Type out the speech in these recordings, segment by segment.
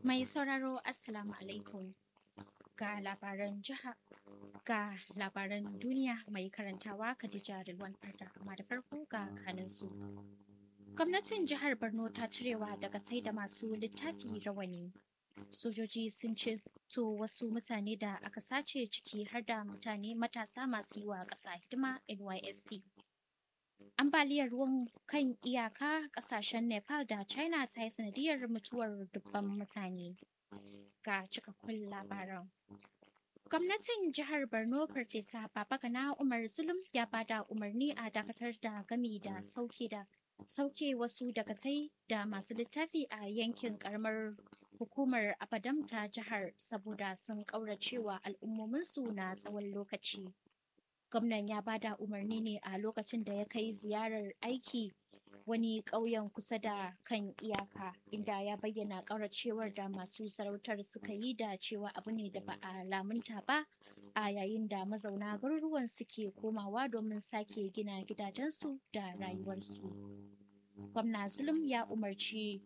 Mai sauraro Assalamu alaikum ga labaran jiha ga labaran duniya mai karantawa Khadija Rilwan Farda amma da farko ga kanin su. Gwamnatin jihar Borno ta cirewa daga sai da masu littafi rawani. Sojoji sun ceto wasu mutane da aka sace ciki har da mutane matasa masu yi wa ƙasa hidima NYSC. Ambaliyar ruwan kan iyaka ƙasashen Nepal da China ta yi sanadiyar mutuwar dubban mutane. Ga cikakkun labaran. Gwamnatin jihar Borno Farfesa Babagana Umar Zulum ya bada umarni a dakatar da gami da sauke da sauke wasu dagatai da masu littafi a yankin karamar hukumar Abadam ta jihar saboda sun ƙauracewa al'ummominsu na tsawon lokaci. Gwamnan ya bada umarni ne a lokacin da ya kai ziyarar aiki wani ƙauyen kusa da kan iyaka inda ya bayyana ƙauracewar da masu sarautar suka yi da cewa abu ne da ba a lamunta ba a yayin da mazauna garuruwan suke komawa domin sake gina gidajensu da rayuwarsu. Gwamna Zulum ya umarci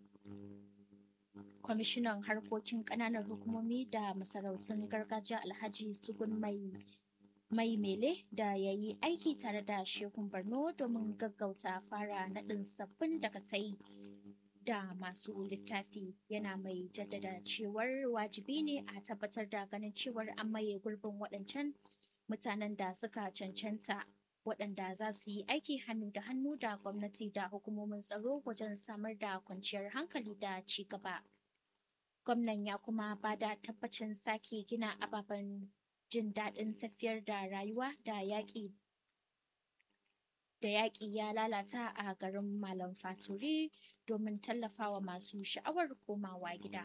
kwamishinan harkokin ƙananan hukumomi da masarautun gargajiya alhaji sugun mai mai mele da ya yi aiki tare da shekun borno domin gaggauta fara naɗin sabbin dakatai da masu littafi yana mai jaddada cewar wajibi ne a tabbatar da ganin cewar an maye gurbin waɗancan mutanen da suka cancanta waɗanda za su yi aiki hannu da hannu da gwamnati da hukumomin tsaro wajen samar da kwanciyar hankali da ci gaba. Gwamnan ya kuma ba da tabbacin sake gina ababen jin daɗin tafiyar da rayuwa da yaƙi da yaƙi ya lalata a garin Malam Faturi domin tallafawa masu sha'awar komawa gida.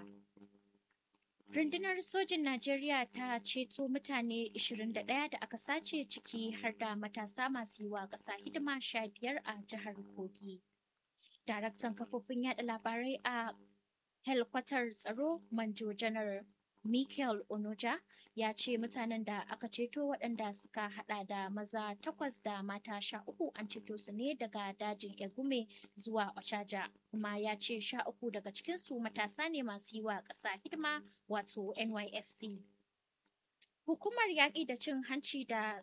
Rundunar sojin Najeriya ta ceto mutane 21 da aka sace ciki har da matasa masu yi wa ƙasa hidima sha biyar a jihar Kogi. Daraktan kafofin yada labarai a helkwatar tsaro Manjo Janar Michael Onoja ya ce mutanen da aka ceto waɗanda suka hada da maza takwas da mata sha uku an ceto su ne daga dajin Egume zuwa Ochaja kuma ya ce sha uku daga cikinsu matasa ne masu yi wa ƙasa hidima wato NYSC. Hukumar yaƙi da cin hanci da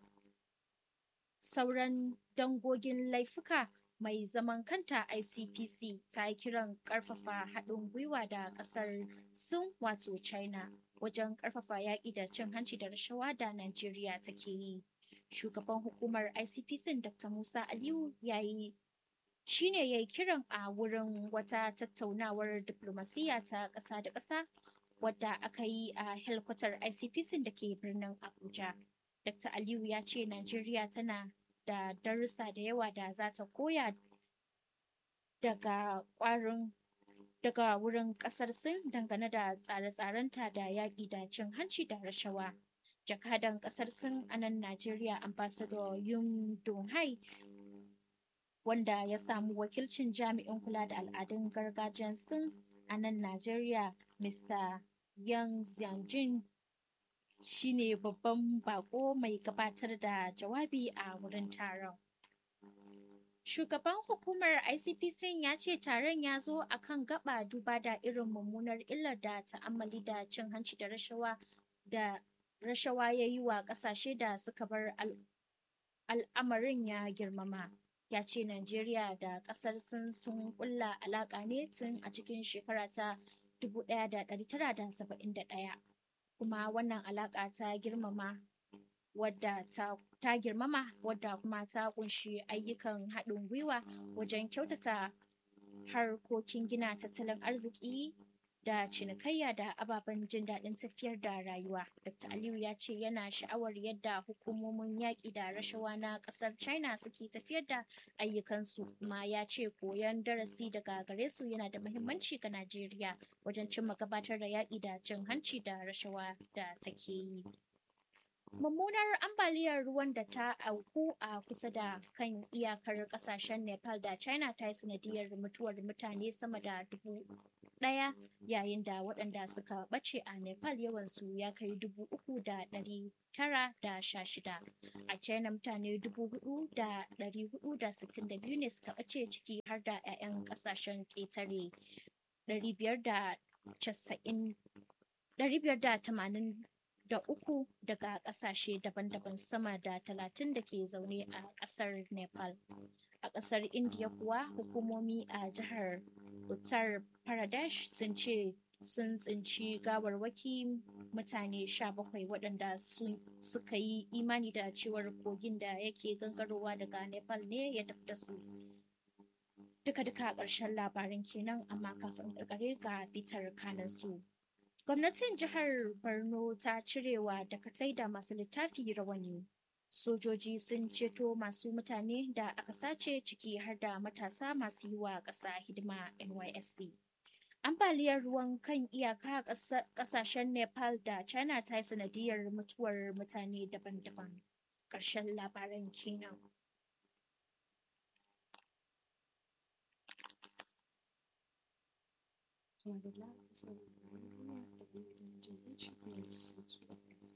sauran dangogin laifuka mai zaman kanta ICPC ta yi kiran ƙarfafa haɗin gwiwa da ƙasar Sin wato China wajen ƙarfafa yaƙi da cin hanci da rashawa da Najeriya take yi. Shugaban hukumar ICPC Dr. Musa Aliyu ya yi shi ne ya yi kiran a wurin wata tattaunawar diflomasiyya ta ƙasa da ƙasa wadda aka yi a helkwatar ICPC da ke birnin Abuja. Dr. Aliyu ya ce Najeriya tana da darussa da yawa da za ta koya daga ƙwarin daga wurin ƙasar Sin dangane da tsare-tsarenta da yaƙi da cin hanci da rashawa. Jakadan ƙasar Sin a nan Najeriya Ambassador Yun Donghai wanda ya samu wakilcin jami'in kula da al'adun gargajiyar Sin a nan Najeriya Mr. Yang Xiangjin shi ne babban bako mai gabatar da jawabi a wurin taron. Shugaban hukumar ICPC ya ce taron ya zo a kan gaba duba da irin mummunar illar da ta'ammali da cin hanci da rashawa da rashawa ya yi wa ƙasashe da suka bar al'amarin ya girmama. Ya ce Najeriya da ƙasar sun sun kulla alaƙa ne tun a cikin shekara ta 1971. Kuma wannan alaƙa ta girmama wadda ta, ta girmama wadda kuma ta kunshi ayyukan haɗin gwiwa wajen kyautata harkokin gina tattalin arziki da cinikayya da ababen jin daɗin tafiyar da rayuwa. Dr. Aliyu ya ce yana sha'awar yadda hukumomin yaƙi da rashawa na ƙasar China suke tafiyar da ayyukansu kuma ya ce koyon darasi daga gare su yana da muhimmanci ga Najeriya wajen cimma gabatar da yaƙi da cin hanci da rashawa da take yi. Mummunar ambaliyar ruwan da ta auku a kusa da kan iyakar kasashen Nepal da China ta yi sanadiyar mutuwar mutane sama da dubu ɗaya yayin da waɗanda suka ɓace a Nepal yawansu ya kai dubu uku da ɗari tara da sha shida. A China mutane dubu hudu da ɗari hudu da sittin da biyu ne suka ɓace ciki har da 'ya'yan ƙasashen ƙetare ɗari biyar da casa'in 583 daga ƙasashe daban-daban sama da 30 da ke zaune a ƙasar Nepal. A ƙasar Indiya kuwa hukumomi a jihar Uttar Pradesh sun ce sun tsinci gawarwaki mutane 17 waɗanda suka yi imani da cewar kogin da yake gangarowa daga Nepal ne ya tafi da su. Duka-duka ƙarshen labarin kenan amma kafin ƙarƙare ga bitar kanansu. Gwamnatin jihar Borno ta cirewa dakatai da masu littafi rawani. Sojoji sun ceto masu mutane da aka sace ciki har da matasa masu yi wa ƙasa hidima NYSC. Ambaliyar ruwan kan iyaka ƙasashen Nepal da China ta yi sanadiyar mutuwar mutane daban-daban. Ƙarshen labaran kenan.